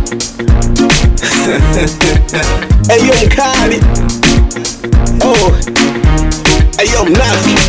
Ayo mkali oh. Ayo mnafiki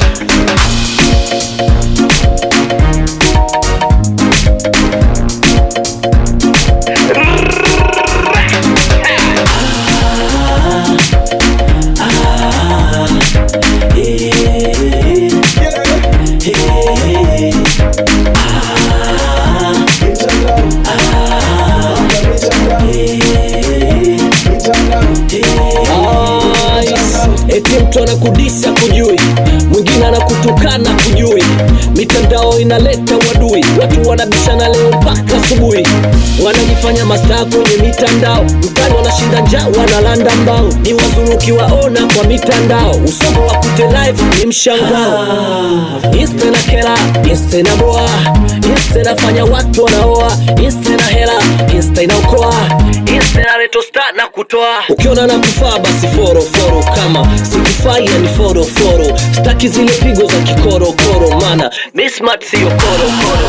Nice. Eti mtu anakudisa kujui, mwingine anakutukana kujui, mitandao inaleta uadui, watu wanabishana leo mpaka asubuhi, wanajifanya mastaa kwenye mitandao, mtani wanashinda njaa, wanalanda mbao, ni wazunguki waona kwa mitandao, usomo wa kute live ni mshangao. Insta na kela, Insta na boa, Insta inafanya watu wanaoa, Insta na hela, Insta inaokoa, Insta inaleta star na kutoa. Ukiona na kufaa basi foro foro, kama sikifai yani foro foro, staki zile pigo za kikorokoro, mana mi smart siyo korokoro.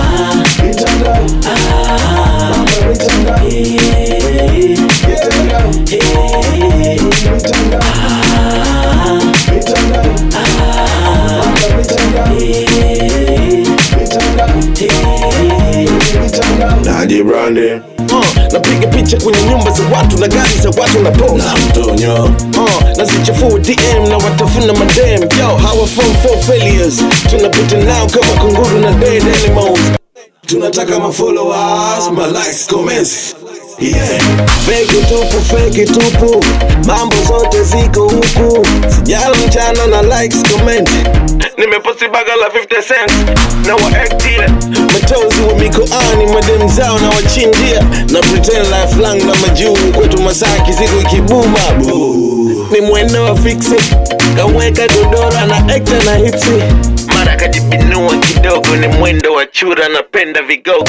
Naji Brande uh, napiga picha kwenye nyumba za watu na gari za watu na pose na mtonyo uh, nazichafua DM na watafuna madem yo hawa from four failures tunapita nao kama kunguru na dead animals tunataka mafollowers ma likes comments yeah feki tupu feki tupu mambo zote ziko huku sijala mchana na likes comment nimeposti baga la 50 cents na waektia matozi wa mikoani madem zao na wachinjia na pretend life lang na majuu kwetu masaki siku ikibuma Boo. ni mwendo wa fiksi kaweka dodora na ekta na hipsi mara kajibinua kidogo ni mwendo wa chura napenda vigogo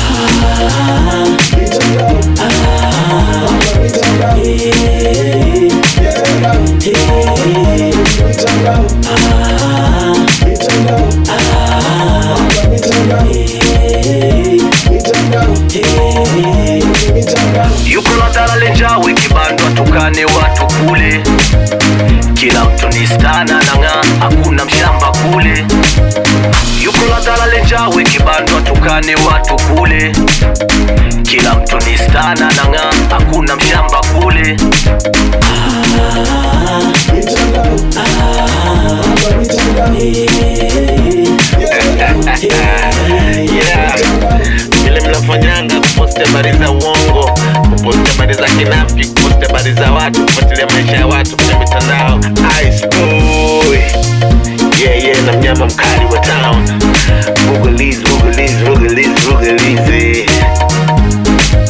yuko na dalale njawe kibandwa tukane watu kule kila mtu ni stana na ng'aa hakuna mshamba kule yuko na dalale njawe kibandwa tukane watu kule kila mtu ni stana na ng'aa hakuna mshamba kule yeah. vile mnafanyanga kuposti habari za uongo kuposti habari za kinafiki kuposti habari za watu kufuatilia maisha ya watu kwenye mitandao Ice boy yeah, yeah, na mnyama mkali wa town Rugaliz, Rugaliz, Rugaliz, Rugaliz